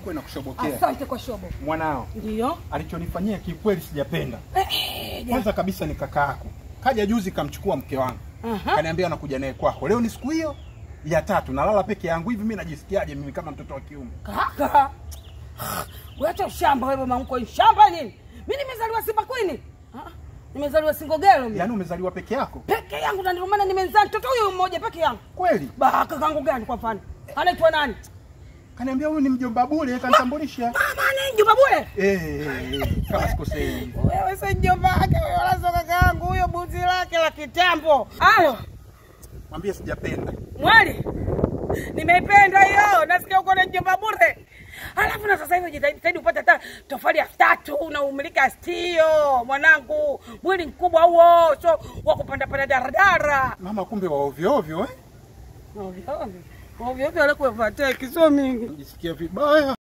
shokwe na kushobokea. Asante kwa shobo. Mwanao Ndio. alichonifanyia kikweli sijapenda. Eh, eh, ja- Kwanza kabisa ni kaka yako, kaja juzi kamchukua mke wangu, Aha. kaniambia anakuja naye kwako. Leo ni siku hiyo ya tatu, nalala peke yangu hivi. Mimi najisikiaje mimi kama mtoto wa kiume? Kaka. Wacha shamba wewe mama mko shamba nini? Mimi nimezaliwa Simba Queen. Ah, Nimezaliwa Singogelo mimi. Yaani umezaliwa peke yako Peke yangu na ndio maana nimezaa mtoto huyu mmoja peke yangu. kweli? Ba kakangu gani kwa mfano? Anaitwa nani? Kaniambia huyu ni mjomba bure, kanitambulisha. Mama ni Juma Bure. Eh, eh, eh, kama sikosei. Wewe si mjomba wake wewe wala sio kakaangu huyo buzi lake la kitambo. Alo, Mwambie sijapenda. mwali. Nimeipenda hiyo. Nasikia uko na mjomba bure. Alafu na sasa hivi jitahidi jitahidi upate hata tofali elfu tatu na umilika stio mwanangu. Mwili mkubwa huo, so wa kupanda panda daradara. Mama, kumbe wa ovyo ovyo eh? Ovyo ovyo. Ovyo ovyo alikuwa vateki sio mingi. Najisikia vibaya.